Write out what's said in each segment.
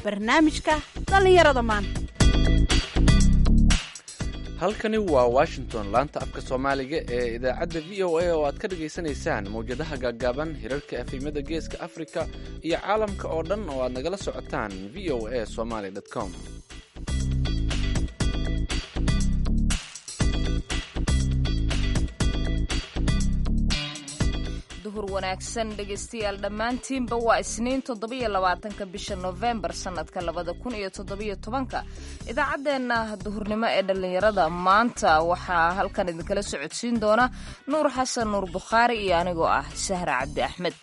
barnaamijka dhallinyarada maanta halkani waa washington laanta afka soomaaliga ee idaacadda v o a oo aad ka dhagaysanaysaan mawjadaha gaaggaaban hirarka efimada geeska afrika iyo caalamka oo dhan oo aad nagala socotaan v o a somaly com duhur wanaagsan dhegaystayaal dhammaantiinba waa isniin toddobiyo labaatanka bisha nofembar sannadka labada kun iyo toddobiyo tobanka idaacaddeenna duhurnimo ee dhallinyarada maanta waxaa halkan idinkala socodsiin doona nuur xasan nuur bukhaari iyo anigoo ah sahra cabdi axmed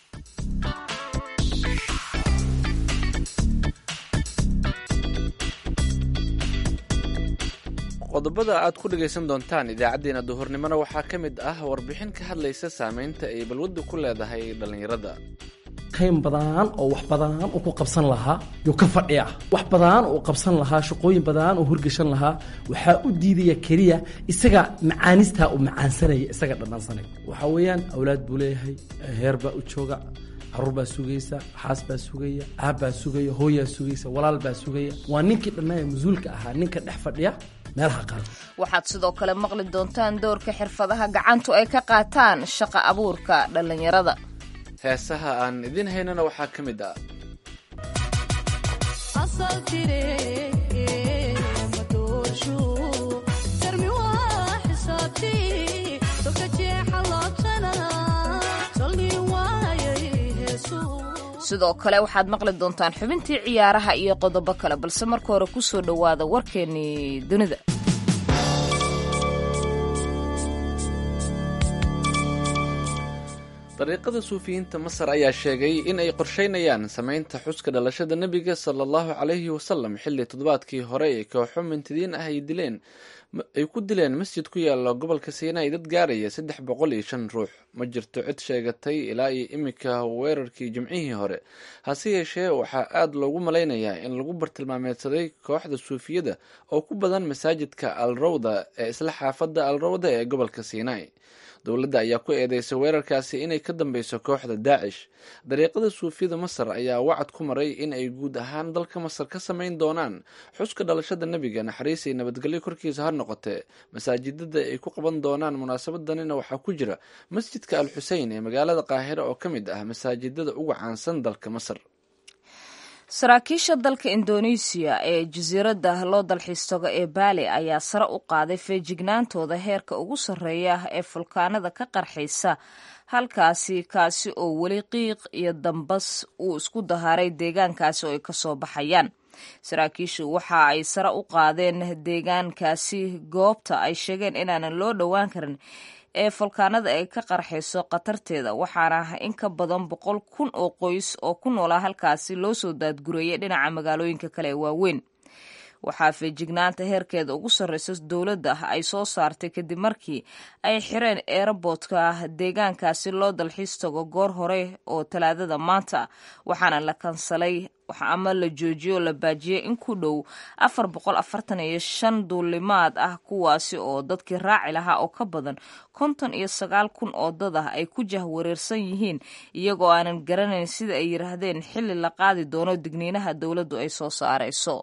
qodobada aad ku dhagaysan doontaan idaacaddeenna duhurnimona waxaa ka mid ah warbixin ka hadlaysa saamaynta ay balwaddu ku leedahay dhallinyarada qayn badan oo wax badan uu ku qabsan lahaa yuu ka fadhiya wax badan uu qabsan lahaa shaqooyin badan uu horgeshan lahaa waxaa u diidaya keliya isaga macaanistaa uu macaansanaya isaga dhadhansanay waxaa weeyaan awlaad buu leeyahay heer baa u jooga caruur baa sugaysa xaas baa sugaya aab baa sugaya hooyaa sugaysa walaal baa sugaya waa ninkii dhannaaya mas-uulka ahaa ninka dhex fadhiya meelaha qaar waxaad sidoo kale maqli doontaan doorka xirfadaha gacantu ay ka qaataan shaqa abuurka dhallinyarada heesaha aan idiin haynana waxaa ka mid ah sidoo kale waxaad maqli doontaan xubintii ciyaaraha iyo qodobo kale balse marka hore ku soo dhowaada warkeennii dunida dariiqada suufiyiinta masar ayaa sheegay in ay qorsheynayaan samaynta xuska dhalashada nebiga sala allahu calayhi wasalam xilli toddobaadkii hore ee kooxo mintidiin ah ay dileen ay ku dileen masjid ku yaala gobolka siinai dad gaaraya saddex boqol iyo shan ruux ma jirto cid sheegatay ilaa iyo imika weerarkii jimcihii hore hase yeeshee waxaa aada loogu malaynayaa in lagu bartilmaameedsaday kooxda suufiyada oo ku badan masaajidka al rawda ee isla xaafadda al rawda ee gobolka siinai dowladda ayaa ku eedeysay weerarkaasi inay ka dambeyso kooxda daacish dariiqada suufiyada masar ayaa wacad ku maray in ay guud ahaan dalka masar ka samayn doonaan xuska dhalashada nebiga naxariis iyo nabadgelyo korkiisa ha noqotee masaajidada ay ku qaban doonaan munaasabadanina waxaa ku jira masjidka al xusein ee magaalada qaahira oo ka mid ah masaajidada ugu caansan dalka masar saraakiisha dalka indoneesiya ee jasiiradda loo dalxiis tago ee baali ayaa sare u qaaday feejignaantooda heerka ugu sarreeya ee fulkaanada ka qarxaysa halkaasi kaasi oo weli qiiq iyo dambas uu isku dahaaray deegaankaasi oo ay kasoo baxayaan saraakiishu waxa ay sare u qaadeen deegaankaasi goobta ay sheegeen inaanan loo dhowaan karin ee fulkaanada ay ka qarxayso khatarteeda waxaana in ka badan boqol kun oo qoys oo ku noolaa halkaasi loo soo daadgureeyay dhinaca magaalooyinka kale ee waaweyn waxaa feejignaanta heerkeeda ugu sarreysa dowladda ay soo saartay kadib markii ay xireen eeraboodka deegaankaasi loo dalxiis tago goor hore oo talaadada maanta waxaana la kansalay ama la joojiyey oo la baajiyey in ku dhow afar boqol afartan iyo shan duulimaad ah kuwaasi oo dadkii raaci lahaa oo ka badan konton iyo sagaal kun oo dad ah ay ku jahwareersan yihiin iyagoo aanan garanayn sida ay yidhaahdeen xilli la qaadi doono digniinaha dowladdu ay soo saarayso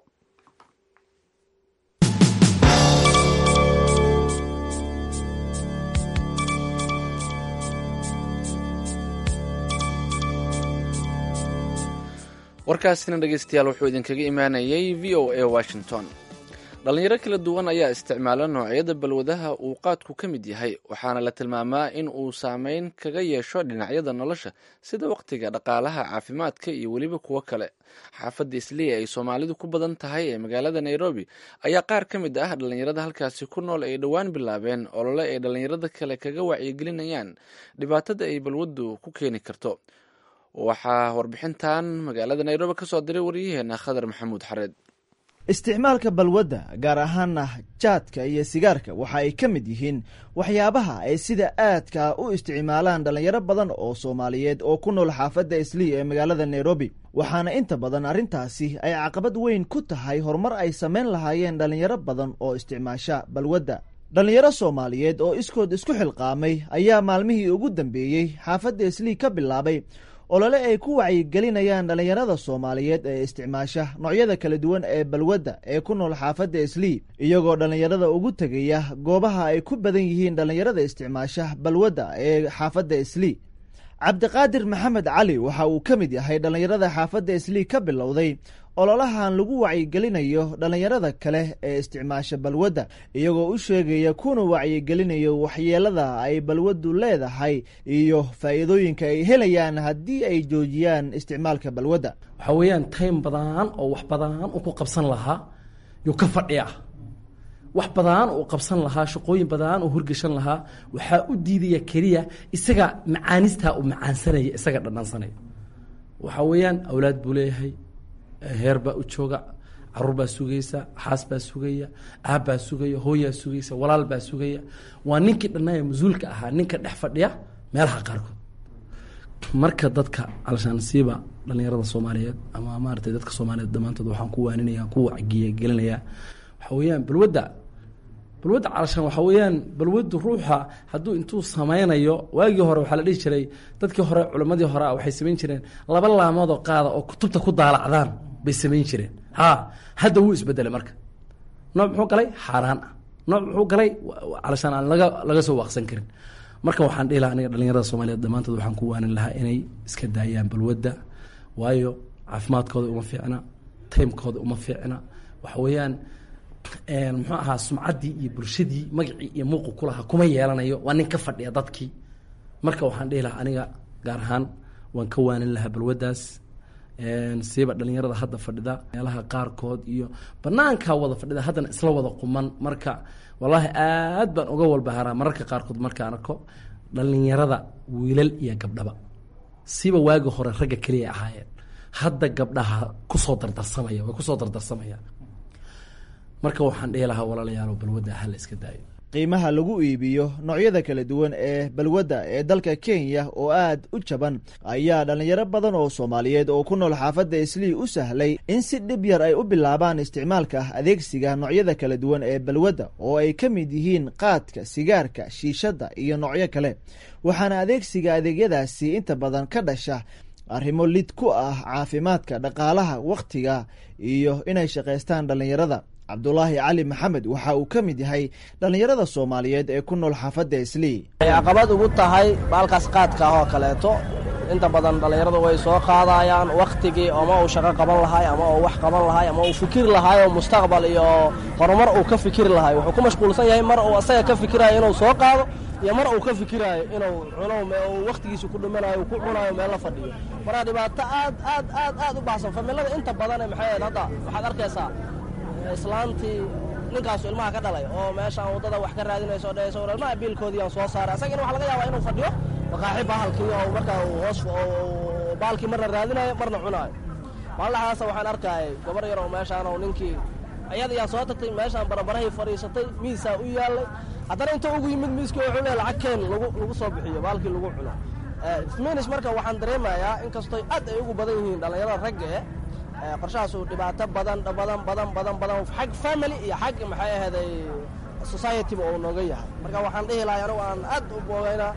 warkaasina dhegeystayaal wuxuu idinkaga imaanayay v o a washington dhallinyaro kala duwan ayaa isticmaala noocyada balwadaha uu qaadku ka mid yahay waxaana la tilmaamaa in uu saameyn kaga yeesho dhinacyada nolosha sida wakhtiga dhaqaalaha caafimaadka iyo weliba kuwo kale xaafadda isliya ay soomaalidu ku badan tahay ee magaalada nairobi ayaa qaar ka mid ah dhallinyarada halkaasi ku nool ay dhowaan bilaabeen olole ay dhallinyarada kale kaga wacyigelinayaan dhibaatada ay balwaddu ku keeni karto waxaa warbixintan magaalada nairobi ka soo diray waryaheena khadar maxamuud xareed isticmaalka balwadda gaar ahaana jaadka iyo sigaarka waxa ay ka mid yihiin waxyaabaha ay sida aadka u isticmaalaan dhallinyaro badan oo soomaaliyeed oo ku nool xaafadda islii ee magaalada nairobi waxaana inta badan arrintaasi ay caqabad weyn ku tahay horumar ay samayn lahaayeen dhallinyaro badan oo isticmaasha balwadda dhallinyaro soomaaliyeed oo iskood isku xilqaamay ayaa maalmihii ugu dambeeyey xaafadda islii ka bilaabay olole ay ku wacyigelinayaan dhallinyarada soomaaliyeed ee isticmaasha noocyada kala duwan ee balwadda ee ku nool xaafadda islii iyagoo dhallinyarada ugu tegaya goobaha ay ku badan yihiin dhallinyarada isticmaasha balwadda ee xaafadda islii cabdiqaadir maxamed cali waxa uu ka mid yahay dhallinyarada xaafadda islii ka bilowday ololahan lagu wacyigelinayo dhallinyarada kale ee isticmaasha balwadda iyagoo u sheegaya kuna wacyigelinayo waxyeelada ay balwaddu leedahay iyo faa'iidooyinka ay helayaan haddii ay joojiyaan isticmaalka balwadda waxaa weeyaan time badan oo wax badan u ku qabsan lahaa yuu ka fadhiya wax badan uu qabsan lahaa shaqooyin badan uu horgeshan lahaa waxaa u diidaya keliya isaga macaanistaa uu macaansanaya isaga dhadhansanaya waxaa weeyaan awlaad buu leeyahay heer baa u jooga caruur baa sugaysa xaas baa sugaya aab baa sugaya hooyaa sugaysa walaal baa sugaya waa ninkii dhannaaya mas-uulka ahaa ninka dhex fadhiya meelaha qaarkood marka dadka alshaansiiba dhalinyarada soomaaliyeed ama maaratay dadka soomaaliyeed dhammaantood waxaan ku waaninaya ku wacgiya gelinayaa waxa weeyaan balwadda balwadda calashaan waxaa weeyaan balwaddu ruuxa hadduu intuu sameynayo waagii hore waxaa la dhihi jiray dadkii hore culimmadii hore waxay samayn jireen laba laamoodoo qaada oo kutubta ku daalacdaan bay samayn jireen ha hadda wuu isbedelay marka nooc muxuu galay xaaraan ah nooc muxuu galay calashaan aan laga laga soo waaqsan karin marka waxaan dhihi lahaa aniga dhalinyarada soomaaliyeed dhammaantood waxaan ku waanin lahaa inay iska daayaan balwadda waayo caafimaadkooda uma fiicna taymkooda uma fiicna waxa weeyaan muxuu ahaa sumcaddii iyo bulshadii magacii iyo muuqu ku lahaa kuma yeelanayo waa nin ka fadhiya dadkii marka waxaan dhihi lahaa aniga gaar ahaan waan ka waanin lahaa balwaddaas siiba dhalinyarada hadda fadhida meelaha qaarkood iyo banaankaa wada fadhida haddana isla wada quman marka wallaahi aad baan uga walbaharaa mararka qaarkood markaan arko dhalinyarada wiilal iyo gabdhaba siiba waagi hore ragga keliya ahaayeen hadda gabdhaha kusoo dardarsamaya way kusoo dardarsamayaan marka waxaan dhihi lahaa walaalayaalo balwadda hala iska daayo qiimaha lagu iibiyo noocyada kala duwan ee balwadda ee dalka kenya oo aad u jaban ayaa dhallinyaro badan oo soomaaliyeed oo ku nool xaafadda islii u sahlay in si dhib yar ay u bilaabaan isticmaalka adeegsiga noocyada kala duwan ee balwadda oo ay ka mid yihiin qaadka sigaarka shiishadda iyo noocyo kale waxaana adeegsiga adeegyadaasi inta badan ka dhasha arrimo lid ku ah caafimaadka dhaqaalaha wakhtiga iyo inay shaqaystaan dhallinyarada cabdulaahi cali maxamed waxa uu ka mid yahay dhallinyarada soomaaliyeed ee ku nool xaafadda islii ay caqabad ugu tahay baalkaas qaadka ah oo kaleeto inta badan dhallinyaradu way soo qaadayaan wakhtigii ama uu shaqo qaban lahay ama uu wax qaban lahay ama uu fikiri lahay oo mustaqbal iyo horumar uu ka fikiri lahay wuxuu ku mashquulsan yahay mar uu asaga ka fikirayo inuu soo qaado iyo mar uu ka fikiraayo inuu cuno uu wakhtigiisa ku dhimanayo ku cunayo meel la fadhiyo marka dhibaato aad aad aad aad u baxsan familada inta badan maxay ahayd hadda waxaad arkaysaa islaantii ninkaasu ilmaha ka dhalay oo meeshaan waddada wax ka raadinayso dhehayso war ilmaha biilkoodii aan soo saaray asagina waxa laga yaabaa inuu fadhiyo maqaaxi bahalkii oo markaa uu hoos baalkii marna raadinayo marna cunaayo maalinlahaasa waxaan arkayay gabar yar oo meeshaan oo ninkii ayada yaa soo tagtay meeshaan barabarahay fadhiisatay miisaa u yaallay haddana inta ugu yimid miiskii wuxuu leeyahay lacag keen lagu lagu soo bixiyo baalkii lagu cuno finish marka waxaan dareemayaa inkastoo aad ay ugu badan yihiin dhallinyarada ragga eh qorshahaasu dhibaato badan badan badan badan badan xag family iyo xag maxay ahaday societyba uu nooga yahay marka waxaan dhihi lahay anigu aan aad u boogaynaa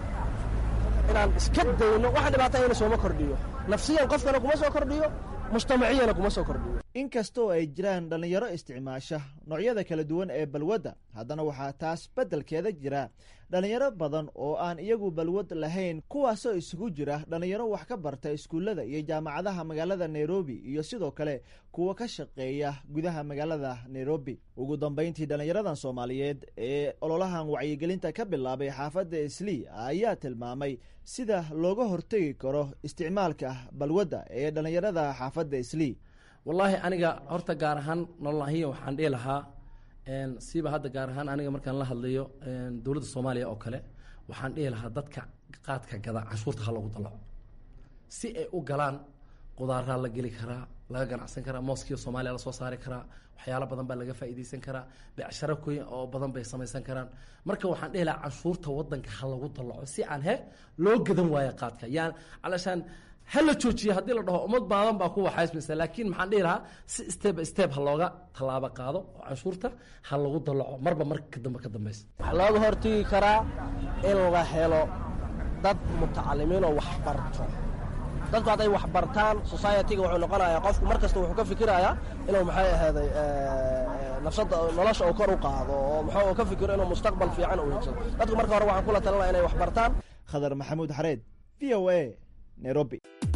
inaan iska dayno waxa dhibaato ayna sooma kordhiyo nafsiyan qofkana kuma soo kordhiyo mujtamaciyana kuma soo kordhiyo inkastoo ay jiraan dhallinyaro isticmaasha noocyada kala duwan ee balwadda haddana waxaa taas beddelkeeda jira dhallinyaro badan oo aan iyagu balwad lahayn kuwaasoo isugu jira dhallinyaro wax ka barta iskuullada iyo jaamacadaha magaalada nairobi iyo sidoo kale kuwa ka shaqeeya gudaha magaalada nairobi ugu dambayntii dhallinyaradan soomaaliyeed ee ololahan wacyigelinta ka bilaabay xaafadda islii ayaa tilmaamay sida looga hortegi karo isticmaalka balwadda ee dhallinyarada xaafadda islii wallaahi aniga horta gaar ahaan nololahiya waxaan dhihi lahaa siiba hadda gaar ahaan aniga markaan la hadlayo dowladda soomaaliya oo kale waxaan dhihi lahaa dadka qaadka gada canshuurta ha lagu dalaco si ay u galaan qudaaraa la geli karaa laga ganacsan karaa mooskiyo soomaaliya lasoo saari karaa waxyaalo badan baa laga faa'iidaysan karaa becsharo koy oo badan bay samaysan karaan marka waxaan dhihi lahaa canshuurta wadanka ha lagu dalaco si aan he loo gadan waayo qaadka yaan calashaan ha la joojiyo haddii la dhaho ummad baadan baa ku waxaysmaysa laakiin maxaan dhihi lahaa si step by step ha looga tallaabo qaado oo canshuurta ha lagu dalaco marba marka dambe ka dambaysa waxaa looga hortegi karaa in la helo dad mutacalimiin oo wax barto dadku hadday wax bartaan society-ga wuxuu noqonayaa qofku mar kasta wuxuu ka fikirayaa inuu maxay ahaaday nafsada nolosha uu kor u qaado oo muxuu ka fikiro inuu mustaqbal fiican uu higsado dadku marka hore waxaan kula talinaya inay wax bartaan khadar maxamuud xareed v o a nairobi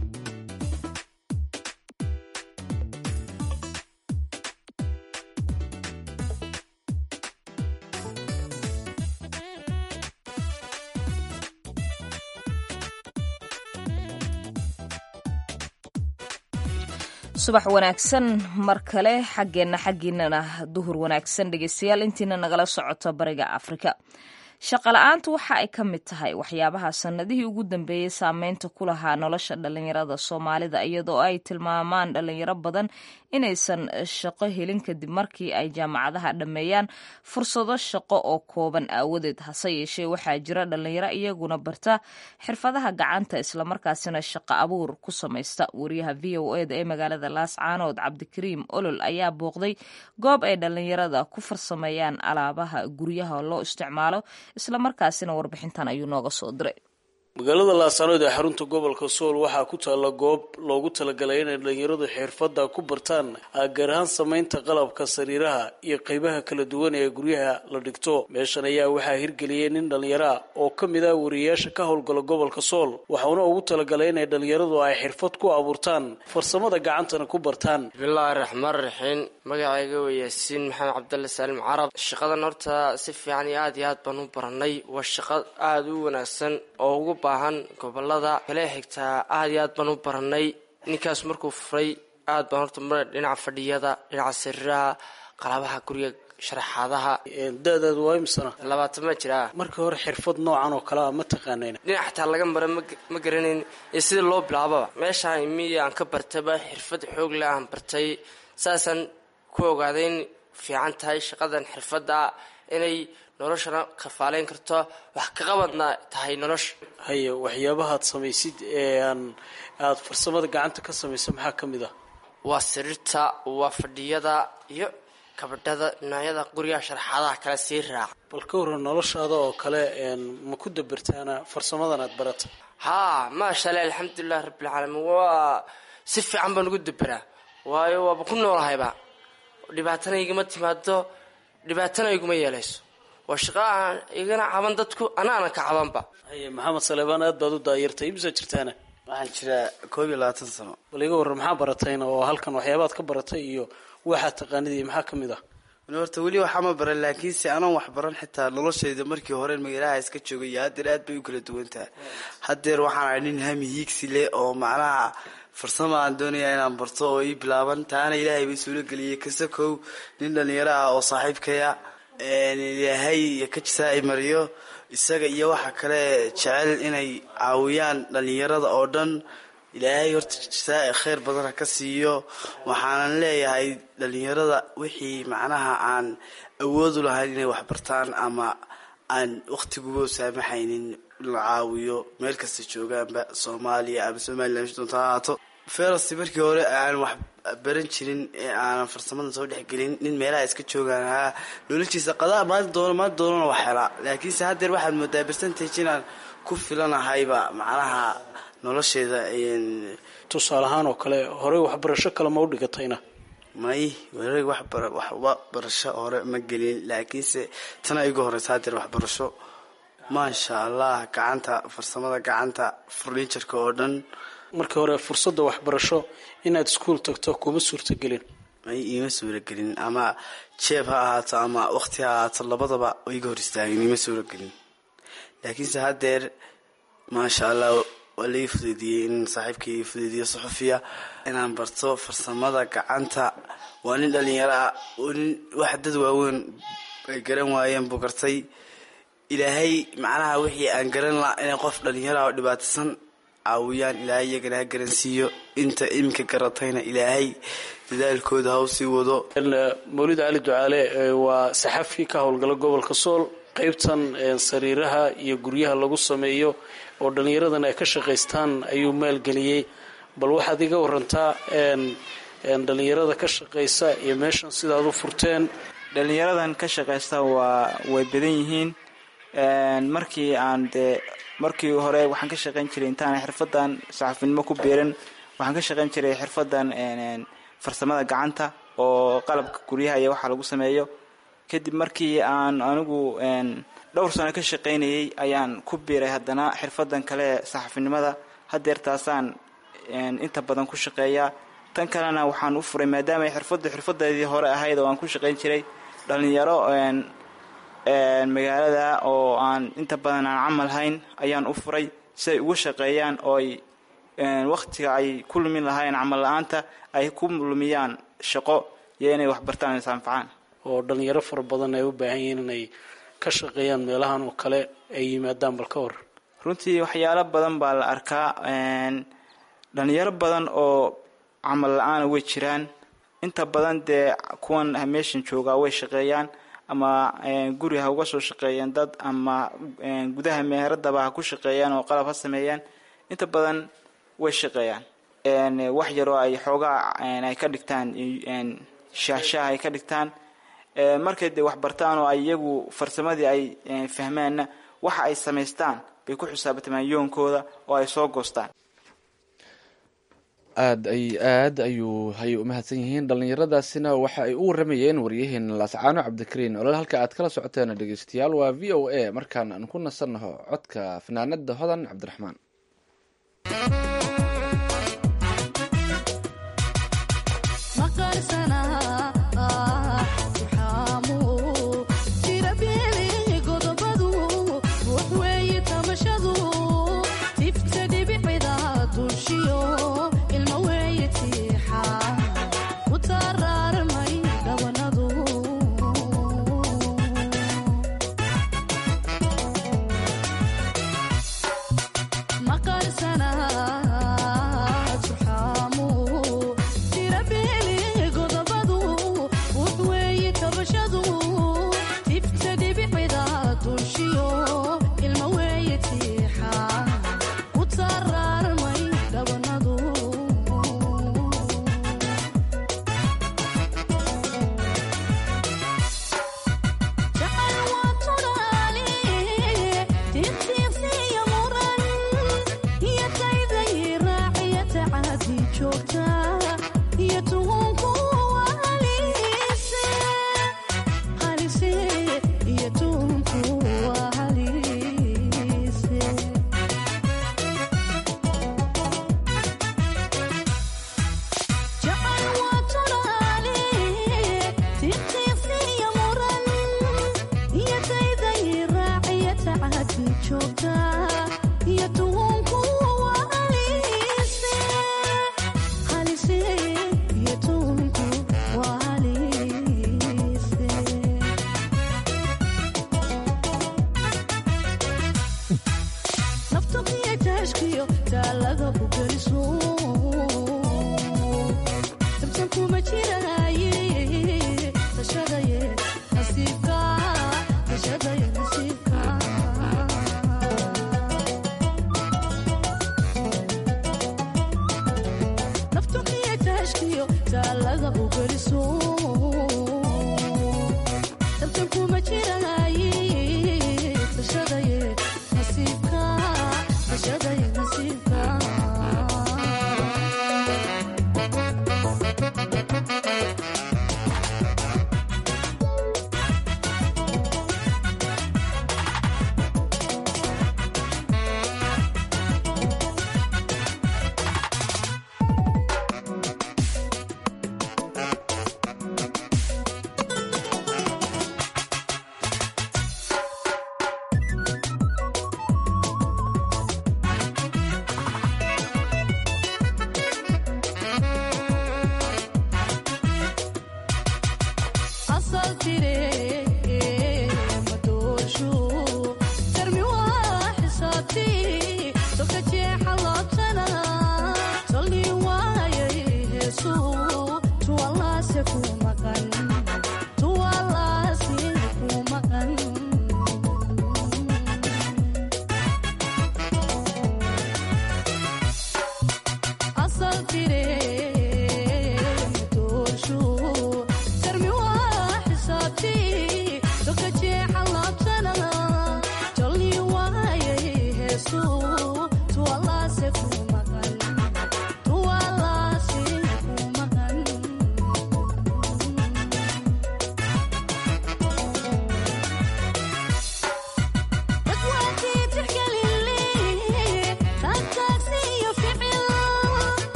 subax wanaagsan mar kale xaggeenna xaggiinana duhur wanaagsan dhegeystayaal intiina nagala socoto bariga afrika shaqala-aantu waxa ay ka mid tahay waxyaabaha sannadihii ugu dambeeyey saameynta ku lahaa nolosha dhallinyarada soomaalida iyadoo ay tilmaamaan dhallinyaro badan inaysan shaqo helin kadib markii ay jaamacadaha dhammeeyaan fursado shaqo oo kooban aawadeed hase yeeshee waxaa jira dhallinyaro iyaguna barta xirfadaha gacanta islamarkaasina shaqo abuur ku samaysta wariyaha v o eda ee magaalada laascaanood cabdikariim olol ayaa booqday goob ay dhallinyarada ku farsameeyaan alaabaha guryaha loo isticmaalo islamarkaasina warbixintan ayuu nooga soo diray magaalada laascaanood ee xarunta gobolka sool waxaa ku taalla goob loogu talagalay inay dhallinyaradu xirfadda ku bartaan gaar ahaan samaynta qalabka sariiraha iyo qeybaha kala duwan ee guryaha la dhigto meeshan ayaa waxaa hirgeliyey nin dhallinyaro ah oo ka mid ah wariyayaasha ka howlgala gobolka sool waxauna ugu talagalay inay dhallinyaradu ay xirfad ku abuurtaan farsamada gacantana ku bartaan bismillaahi raxmaan raxiim magacayga waa yaasiin maxamed cabdalle saalim carab shaqadan horta si fiican iyo aad iyo aad baan u baranay waa shaqo aada u wanaagsan oo ugu baahan gobolada kale xigtaa aad iyo aad baan u baranay ninkaas markuu furay aad baan horta mar dhinaca fadhiyada dhinaca sariiraha qalabaha guriga sharaxaadaha da-daadu waa imsana labaatan ma jiraa markii hore xirfad noocan oo kale a ma taqaanayna dhinac xataa laga mara ma garanayn iyo sida loo bilaababa meeshaan imiya aan ka bartaba xirfad xoog leh aan bartay saasaan ku ogaaday in fiican tahay shaqadan xirfadda inay noloshana kafaaleyn karto wax ka qabadna tahay nolosha haye waxyaabahaad samaysid ee aan aada farsamada gacanta ka samaysa maxaa ka mid ah waa sariirta waa fadhiyada iyo kabadhada noocyada guriga sharaxaadaha kale sii raaca bal ka waran noloshaada oo kale ma ku dabartaana farsamadan aad barata haa maasha allah alxamdulilah rabbilcaalamiin waa si fiican baan ugu daberaa waayo waaba ku noolahayba dhibaatana igama timaado dhibaatana iguma yeelayso waa shaqo aan igana caban dadku anaana ka cabanba haye maxamed saleebaan aad baad u daayartay imsaa jirtaana waxaan jiraa koob iyo labaatan sano bal iga warran maxaa baratayna oo halkan waxyaabaad ka baratay iyo waxaad taqaanid iyo maxaa ka mid ah horta weli waxaa ma baran laakiinse anoon wax baran xitaa noloshayda markii hore magaalaha iska joogay iyo haddeer aad bay u kala duwan tahay haddeer waxaan ahay nin hami hiigsi leh oo macnaha farsamo aan doonaya inaan barto oo ii bilaaban taana ilaahay bay suuro geliyey kasakow nin dhallinyaro ah oo saaxiibkaya ilaahay iyo kajisaa ay mariyo isaga iyo waxa kale jecel inay caawiyaan dhallinyarada oo dhan ilaahay horta jasaa khayr badana ka siiyo waxaanan leeyahay dhallinyarada wixii macnaha aan awoodu lahayn inay wax bartaan ama aan waktiguba saamaxaynin la caawiyo meel kasta joogaanba soomaaliya ama somalilan doonta ha ahaato ferasti markii hore aan wax baran jirin ee aanan farsamadan soo dhexgelin nin meelaha iska joogaan ahaa noloshiisa qadaa maali doono maali doonana wax helaa laakiinse haddeer waxaad moodaa percentage inaan ku filanahayba macnaha nolosheeda tusaale ahaan oo kale horey waxbarasho kale ma u dhigatayna may wareeg waxba barasho hore ma gelin laakiinse tana igu horeysa haddeer waxbarasho maasha allah gacanta farsamada gacanta furniturka oo dhan markii hore fursadda waxbarasho inaad iskuol tagto kuma suurtagelin may iima suuragelin ama jeeb ha ahaato ama waqti ha ahaato labadaba iga hor istaagin iima suuragelin laakiinse haddeer maasha allah waa laii fudeydiyey in saaxiibkii ii fudeediyo suxufiya inaan barto farsamada gacanta waa nin dhalinyaro ah oo nin wax dad waaweyn ay garan waayeen buu gartay ilaahay macnaha wixii aan garan laha inay qof dhalinyaro ah oo dhibaataysan caawiyaan ilaahay iyagana ha garansiiyo inta iminka garatayna ilaahay dadaalkooda ha u sii wado mawlid cali ducaale waa saxafi ka howlgala gobolka sool qeybtan sariiraha iyo guryaha lagu sameeyo oo dhallinyaradan ay ka shaqaystaan ayuu maalgeliyey bal waxaad iga warantaa dhallinyarada ka shaqaysa iyo meeshan sidaad u furteen dhallinyaradan ka shaqaysta waa way badan yihiin markii aan dee markii hore waxaan ka shaqayn jiray intaana xirfadan saxafinimo ku biiran waxaan ka shaqayn jiray xirfadan farsamada gacanta oo qalabka guryaha iyo waxaa lagu sameeyo kadib markii aan anigu dhowr sano ka shaqaynayay ayaan ku biiray haddana xirfadan kale ee saxafinimada hadeertaasaan inta badan ku shaqeeyaa tan kalena waxaan u furay maadaama ay xirfaddu xirfadeedii hore ahayd oo aan ku shaqayn jiray dhalinyaro magaalada oo aan inta badan aan camal hayn ayaan u furay si ay uga shaqeeyaan oo ay waktiga ay ku lumin lahaayeen camal la-aanta ay ku lumiyaan shaqo iyo inay waxbartaan isanfacaan oo dhalinyaro fara badan ay u baahan yihiin inay ka shaqeeyaan meelahan oo kale ay yimaadaan bal ka hor runtii waxyaalo badan baa la arkaa dhalinyaro badan oo camal la-aana way jiraan inta badan dee kuwan meeshan joogaa way shaqeeyaan ama guri ha uga soo shaqeeyeen dad ama gudaha meheradaba ha ku shaqeeyaan oo qalab ha sameeyaan inta badan way shaqeeyaan wax yaroo ay xoogaa ay ka dhigtaan shaahshaah ay ka dhigtaan markay dee waxbartaan oo ay iyagu farsamadii ay fahmaanna waxa ay samaystaan bay ku xisaabtamaan yoonkooda oo ay soo goostaan aad ay aad ayuu hay umahadsan yihiin dhallinyaradaasina waxa ay u waramayeen waryaheena laascaano cabdikariin olol halka aad kala socoteen dhegeystayaal waa v o a markaan aan ku nasannaho codka fanaanada hodan cabdiraxmaan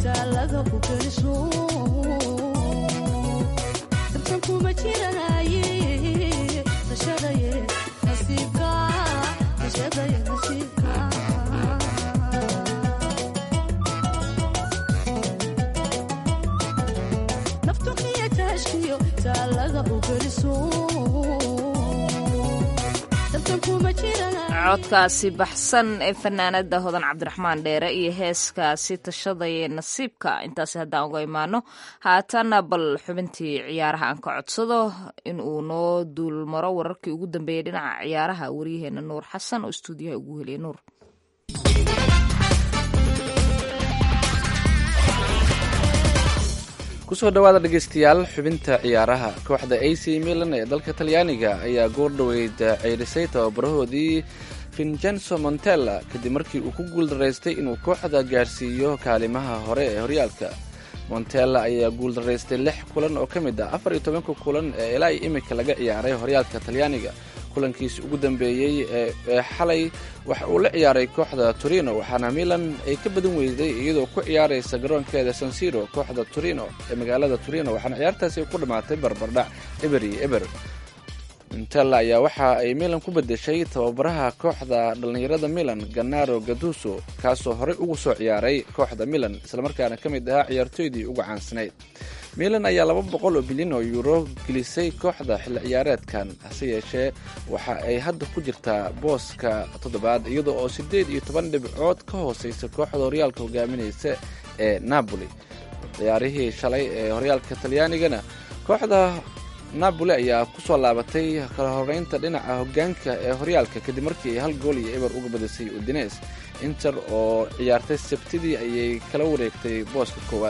taalada u geliso tartan kuma jiranaye tashadaye nasiibka tashadaye nasiibka naftu qiya taashkiyo taalada u geliso tartan kuma jiranaye codkaasi baxsan ee fanaanada hodan cabdiraxmaan dheere iyo heeskaasi tashadaya nasiibka intaasi haddaan uga imaano haatana bal xubintii ciyaaraha aan ka codsado in uu noo duulmaro wararkii ugu dambeeyay dhinaca ciyaaraha waryaheena nuur xasan oo istuudiyaha ugu heliya nuur kusoo dhawaada dhegeystayaal xubinta ciyaaraha kooxda a c milan ee dalka talyaaniga ayaa goor dhoweyd ceyrisay tababarahoodii vincenzo montella kadib markii uu ku guuldaraystay inuu kooxda gaarsiiyo kaalimaha hore ee horyaalka montella ayaa guuldaraystay lix kulan oo ka mid ah afar iyo tobanka kulan ee ilaa iyo imika laga ciyaaray horyaalka talyaaniga kulankiisi ugu dambeeyey ee xalay waxa uu la ciyaaray kooxda torino waxaana milan ay ka badan weyday iyadoo ku ciyaaraysa garoonkeeda sansiro kooxda torino ee magaalada torino waxaana ciyaartaasi ku dhammaatay barbardhac eber iyo eber montella ayaa waxa ay milan ku bedeshay tababaraha kooxda dhallinyarada milan ganaro gaduso kaasoo horey ugu soo ciyaaray kooxda milan islamarkaana ka mid ahaa ciyaartooydii ugu caansanayd milan ayaa laba boqol oo bilyan oo yuuro gelisay kooxda xilli ciyaareedkan hase yeeshee waxa ay hadda ku jirtaa booska toddobaad iyada oo siddeed iyo toban dhibcood ka hooseysa kooxda horyaalka hogaaminaysa ee napoli ciyaarihii shalay ee horyaalka talyaanigana kooxda napoli ayaa kusoo laabatay kala horeynta dhinaca hogaanka ee horyaalka kadib markii ay hal gool iyo eber uga badisay udines inter oo ciyaartay sabtidii ayay kala wareegtay booska koowaad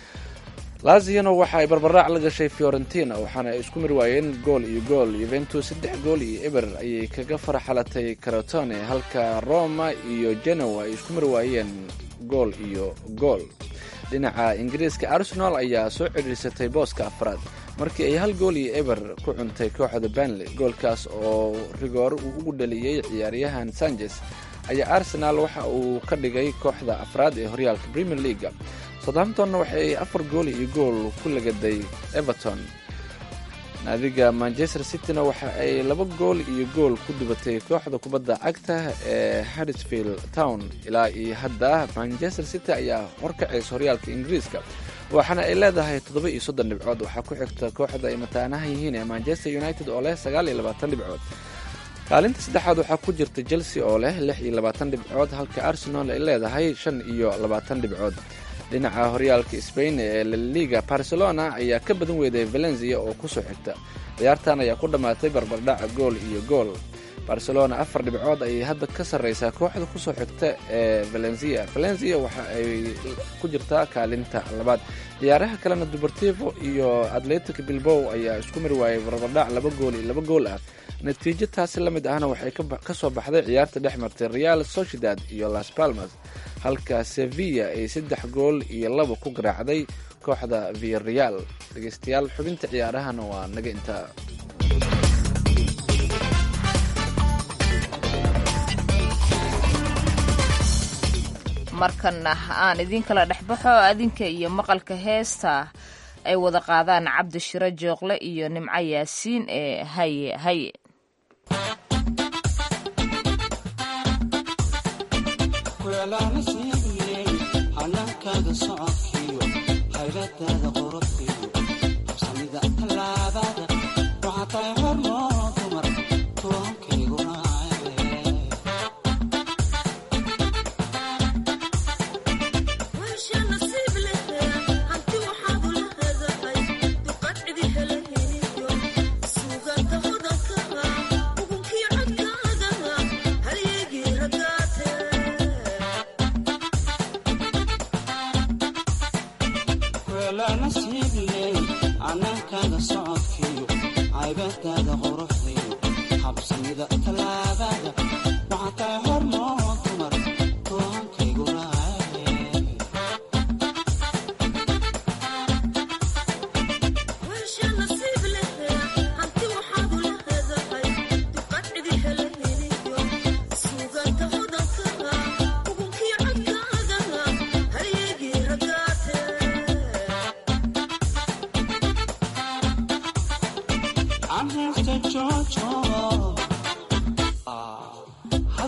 laziano waxa ay barbarac la gashay fiorentina waxaana ay isku mir waayeen gool iyo gool yuventus saddex gool iyo eber ayay kaga farxalatay carotone halka roma iyo genoa ay isku mir waayeen gool iyo gool dhinaca ingiriiska arsenal ayaa soo cidhiirsatay booska afraad markii ay hal gool iyo eber ku cuntay kooxda banley goolkaas oo rigoore uu ugu dhaliyey ciyaaryahan sanchez ayaa arsenal waxa uu ka dhigay kooxda afraad ee horyaalka premier leaga southamptonna waxay afar gool iyo gool ku lagaday everton naadiga manchester cityna waxa ay laba gool iyo gool ku dubatay kooxda kubadda cagta ee harrisfield town ilaa iyo hadda manchester city ayaa horkacaysa horyaalka ingiriiska waxaana ay leedahay toddoba iyo soddon dhibcood waxaa ku xigta kooxda ay mataanaha yihiin ee manchester united oo leh sagaal iyo labaatan dhibcood kaalinta saddexaad waxaa ku jirta chelsea oo leh lix iyo labaatan dhibcood halka arsenal ay leedahay shan iyo labaatan dhibcood dhinaca horyaalka spain ee laliga barcelona ayaa ka badan weeday valencia oo kusoo xigta ciyaartan ayaa ku dhammaatay barbardhaca gool iyo gool barcelona afar dhibcood ayay hadda ka sarreysaa kooxda kusoo xigta ee valencia valencia waxa ay ku jirtaa kaalinta labaad ciyaaraha kalena dubartivo iyo atletic bilbow ayaa isku mir waayay barbardhac laba gool iyo laba gool ah natiijo taasi la mid ahna waxay ka soo baxday ciyaarta dhex martay real sociedad iyo las palmas halka sevilla ay saddex gool iyo laba ku garaacday kooxda viareal dhegeystayaal xubinta ciyaarahana waa naga intaa markana aan idiin kala dhexbaxo adinka iyo maqalka heesta ay wada qaadaan cabdi shiro jooqle iyo nimco yaasiin ee haye haye Well, I'm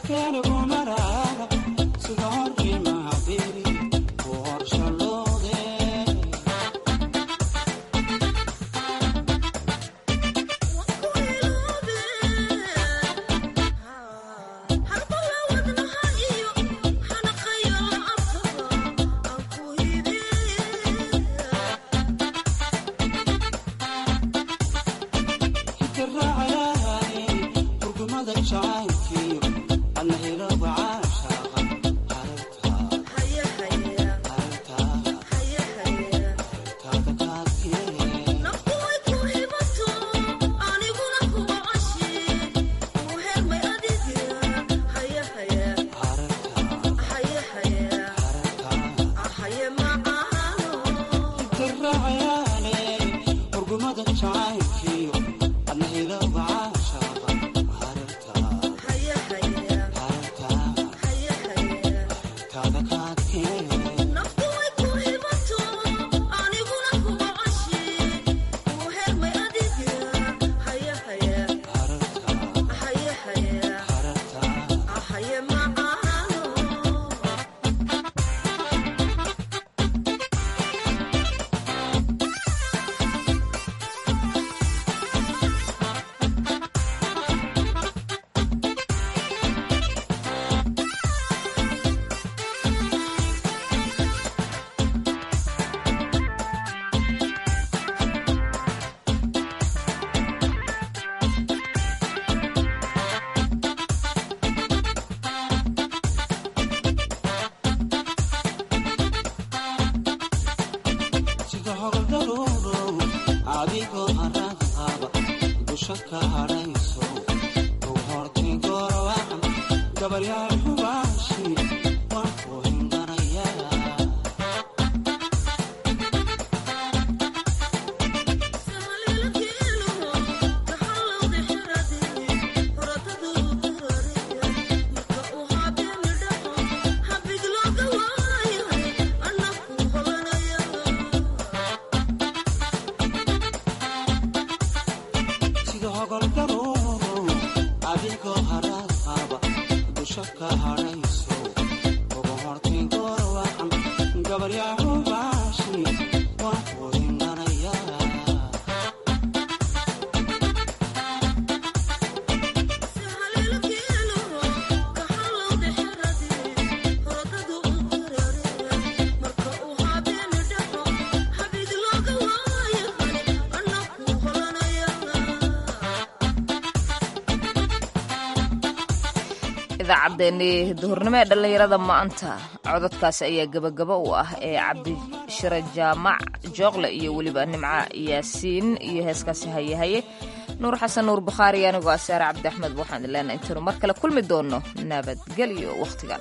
idaacaddeenii duhurnimo ee dhallinyarada maanta cododkaasi ayaa gebagabo u ah ee cabdishire jaamac jooqle iyo weliba nimca yaasiin iyo heeskaasi hayehaye nuur xasan nuur bukhaari anigoo asaare cabdi axmed waxaan ileenaa intaynu mar kale kulmi doonno nabadgelyo wakhtigan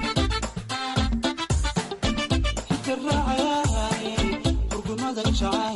Child.